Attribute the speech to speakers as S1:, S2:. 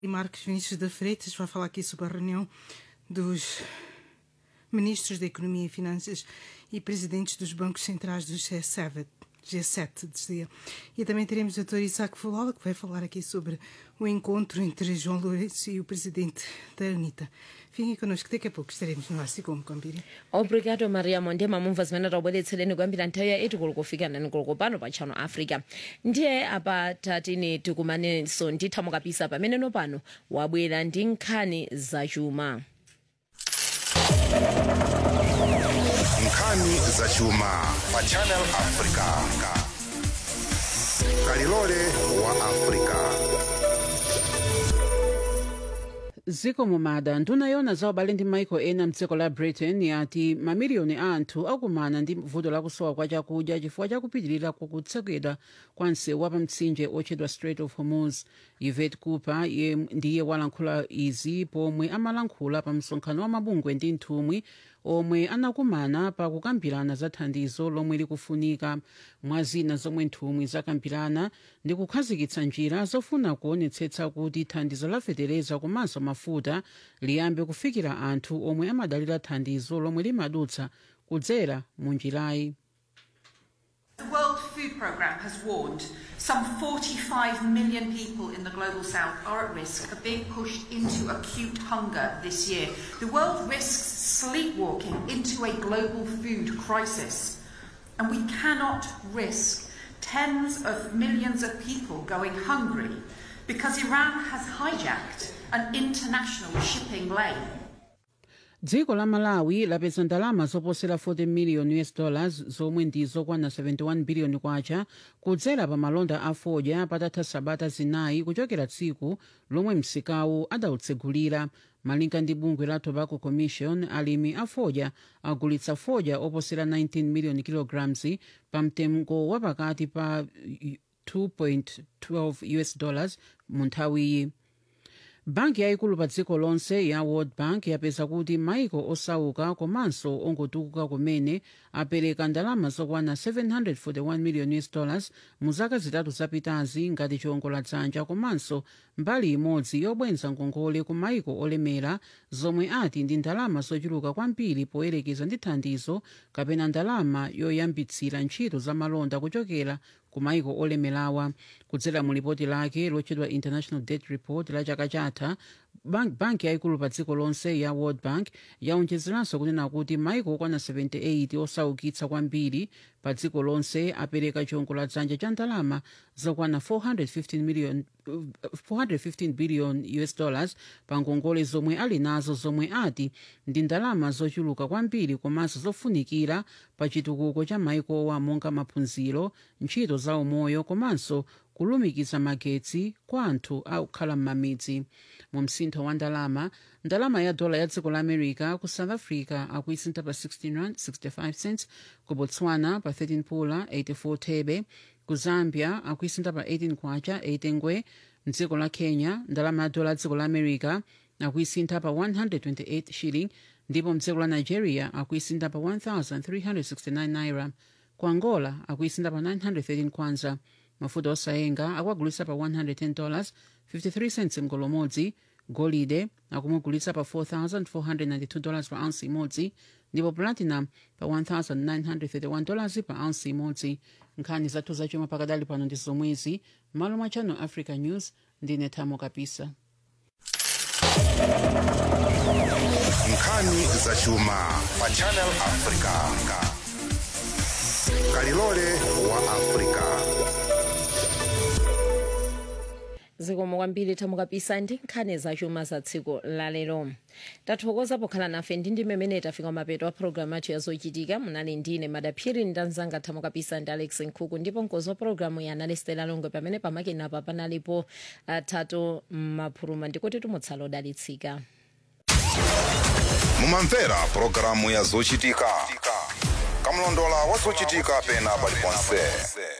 S1: E Marcos Vinícius da Freitas vai falar aqui sobre a reunião dos ministros da Economia e Finanças e presidentes dos bancos centrais do G7, G7 dizia. E também teremos o Dr. Isaac Falola, que vai falar aqui sobre o encontro entre João Lourenço e o presidente da UNITA. Fiquem connosco, daqui a pouco estaremos no Arce como Compiri.
S2: obrigado mariamo ndiye mamumva zimene tabweretsereni kuyambira nthawi ya 8 koloko kufika nani koloko pano pa channel africa ndiye apa tatini tikumanenso ndithamo kapisa pameneno pano wabwera ndi nkhani zachuma
S3: nkhani zachuma pa channel africa kalilole wa africa
S4: ziko mumada nduna yona za ubale ndi maiko ena mdziko la britain yati mamiliyoni a anthu akumana ndi vuto lakusowa kwa chakudya chifukwa chakupitirira kutsekedwa kwa msewu wapamtsinje otchedwa strait of hormuz yvette cooper ye ndiye walankhula izi pomwe amalankhula pa msonkhano wa mabungwe ndi nthumwi omwe anakumana pa kukambirana za thandizo lomwe likufunika mwa zina zomwe nthumwi zakambirana ndi kukhazikitsa njira zofuna kuonetsetsa kuti thandizo la fetereza komanso mafuta liyambe kufikira anthu omwe amadalira thandizo lomwe limadutsa kudzera mu njirayi
S5: The World Food Programme has warned some 45 million people in the global south are at risk of being pushed into acute hunger this year. The world risks sleepwalking into a global food crisis. And we cannot risk tens of millions of people going hungry because Iran has hijacked an international shipping lane.
S4: dziko la malawi lapeza ndalama zoposera 40 million us dollars zomwe ndi zokwana 71 billion kwacha kudzera pa malonda a fodya patatha sabata zinayi kuchokera tsiku lomwe msikawu adawutsegulira malinga ndi bungwe la tobacco commission alimi a fodya agulitsa fodya oposera 19 million kilograms pa mtengo wapakati pa 2.12 us dollars mu nthawiyi banki yayikulu pa dziko lonse ya world bank yapeza kuti maiko osauka komanso ongotukuka kumene apereka ndalama zokwana 741 million us dollars mu zaka zitatu zapitazi ngati chiwongoladzanja komanso mbali imodzi yobwenza ngongole ku maiko olemera zomwe ati ndi ndalama zochuluka kwambiri poyerekeza ndi thandizo kapena ndalama yoyambitsira ntchito za malonda kuchokera ku maiko olemerawa kudzera mu lipoti lake lotchedwa international debt report la chaka chatha banki bank yayikulu pa dziko lonse ya world bank yaonjezeranso kunena kuti maiko okwana 78 osaukitsa kwambiri pa dziko lonse apereka chiwongoladzanja cha ndalama zokwana 415 million 415 billion us dollars pa ngongole zomwe ali nazo zomwe ati ndi ndalama zochuluka kwambiri komanso zofunikira pa chitukuko cha maikowa monga maphunziro ntchito za umoyo komanso kulumikiza magetsi kwa anthu akukhala m'mamidzi mu msintho wa ndalama ndalama ya dola ya dziko la america ku south africa akuisintha pa 16 rand 65 cents ku botswana pa 13 pula 84 thebe ku zambia akuisintha pa 18 kwacha 8 ngwe mdziko la kenya ndalama ya dola ya dziko la america akuisintha pa 128 shilling ndipo mdziko la nigeria akuisintha pa 1369 naira ku angola akuisintha pa 913 kwanza mafuta osayenga akuagulitsa pa 110 dollars 53 cents mgolo umodzi golide akumugulitsa pa 4492 dollars pa ounce imodzi ndipo platinum pa 1931 dollars pa ounce imodzi nkhani zathu zachuma pakadali pano ndi zomwezi malo mwa channel africa news ndine thamo kapisa
S3: nkhani zachuma pa channel africa kalilole wa africa
S2: zikomo kwambiri thamo kapisa ndi nkhani zachuma za tsiku lalero tathokoza pokhala nafe ndi ndi mmene tafika mapeto a programu athu yazochitika munali ndine madaphiri ndi anzanga thamo kapisa ndi alex nkhuku ndipo mkozi wa programu ya analistela longwe pamene pamakina apa panalipo atatu maphuluma ndikuti tumutsala odalitsika
S3: mumamvera pulogalamu ya zochitika kamlondola wa zochitika pena paliponse